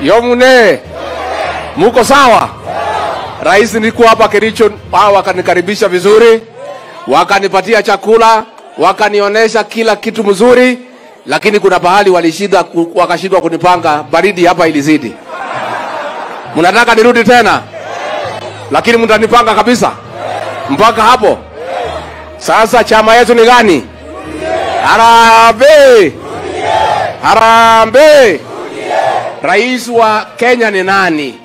Yomune, muko sawa? Rais nilikuwa hapa Kericho, hao wakanikaribisha vizuri, wakanipatia chakula, wakanionyesha kila kitu mzuri, lakini kuna pahali walishida, wakashindwa kunipanga, baridi hapa ilizidi. Mnataka nirudi tena, lakini mtanipanga kabisa mpaka hapo. Sasa chama yetu ni gani? Harambee! Harambee! Rais wa Kenya ni nani?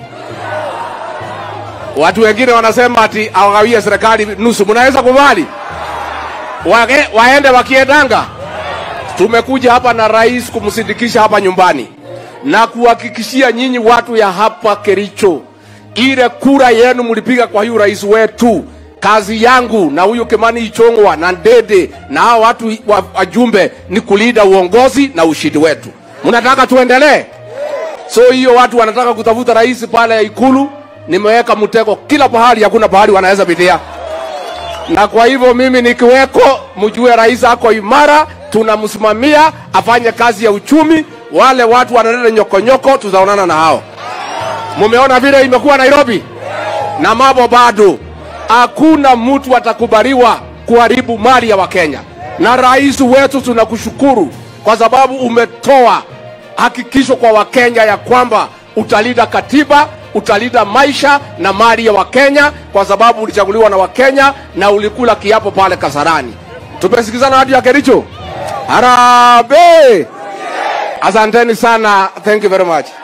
Watu wengine wanasema ati awagawie serikali nusu. Mnaweza kubali Wage, waende wakiendanga? Tumekuja hapa na rais kumsindikisha hapa nyumbani na kuhakikishia nyinyi watu ya hapa Kericho, ile kura yenu mlipiga kwa huyu rais wetu. Kazi yangu na huyu Kimani Ichong'wa na Ndede na hao watu wa- wajumbe ni kulinda uongozi na ushindi wetu. Mnataka tuendelee? So hiyo watu wanataka kutafuta rais pale Ikulu, nimeweka mtego kila pahali, hakuna pahali wanaweza pitia. Na kwa hivyo mimi nikiweko, mjue rais ako imara, tunamsimamia afanye kazi ya uchumi. Wale watu wanaleta nyokonyoko, tutaonana na hao. Mumeona vile imekuwa Nairobi na mambo bado, hakuna mtu atakubaliwa kuharibu mali ya Wakenya. Na rais wetu tunakushukuru kwa sababu umetoa hakikisho kwa Wakenya ya kwamba utalinda katiba, utalinda maisha na mali ya Wakenya, kwa sababu ulichaguliwa na Wakenya na ulikula kiapo pale Kasarani. Tumesikizana watu ya Kericho. Harambee! Asanteni sana. Thank you very much.